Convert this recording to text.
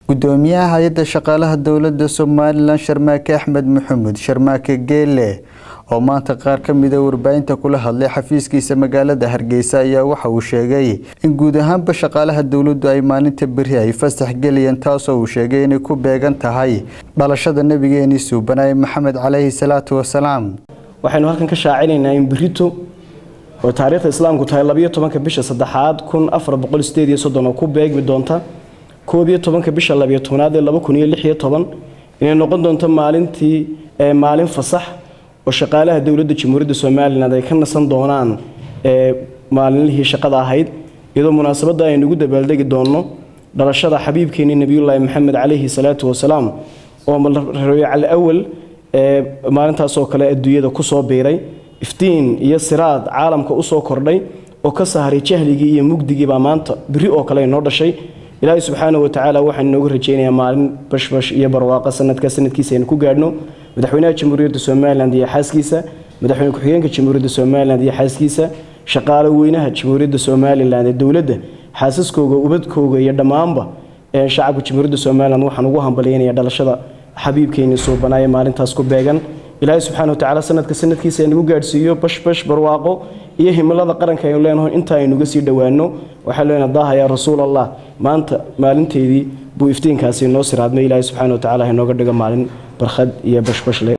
gudoomiyaha hay-adda shaqaalaha dowladda somalilan sharmaake axmed maxamuud sharmaake geele oo maanta qaar ka mida warbaahinta kula hadlay xafiiskiisa magaalada hargeysa ayaa waxa uu sheegay in guud ahaanba shaqaalaha dowladdu ay maalinta beri ay fasax gelayeen taasoo uu sheegay inay ku beegan tahay dhalashada nabigeeni suubanaye maxamed caleyhi salaatu wasalaam waxaynu halkan ka shaacinaynaa in berito oo taariikhda islaamku tahay labayo tobanka bisha saddexaad kun afar boqol sideed iyo soddon oo ku beegmi doonta koob iyo tobanka bisha labayo tobnaad ee laba kun iyo lix iyo toban inay noqon doonto maalintii maalin fasax oo shaqaalaha dowladda jamhuuriyadda somalilan ay ka nasan doonaan maalinlihii shaqada ahayd iyadoo munaasabadda aynu ugu dabaaldegi doonno dhalashada xabiibkeenii nebiyullaahi maxamed caleyhi salaatu wasalaam oo rabiical awal maalintaasoo kale adduunyada kusoo biiray iftiin iyo siraad caalamka usoo kordhay oo ka sahray jahligii iyo mugdigiibaa maanta beri oo kale inoo dhashay ilaahay subxaana watacaala waxaan inooga rajaynayaa maalin bashbash iyo barwaaqo sanadka sanadkiisa aynu ku gaadhno madaxweynaha jamhuuriyadda somalilan iyo xaaskiisa madaxweyne ku-xigeenka jamhuuriyadda somalilan iyo xaaskiisa shaqaalo weynaha jamhuuriyadda somalilan ee dowladda xaasaskooga ubadkooga iyo dhammaanba shacabka jamhuuriyadda somalilan waxaan ugu hambalyaynaya dhalashada xabiibkeeni suubanaaye maalintaas ku beegan ilaahay subxaana watacaala sanadka sanadkiisa aynagu gaadhsiiyo bashbash barwaaqo iyo himilada qaranka aynu leenaho inta aynuga sii dhowaano waxaan leenaha daaha yaa rasuul allah maanta maalinteedii buu iftiinkaasi inoo siraadmay ilaahay subxaana watacaala inooga dhigo maalin barkhad iyo bashbash leh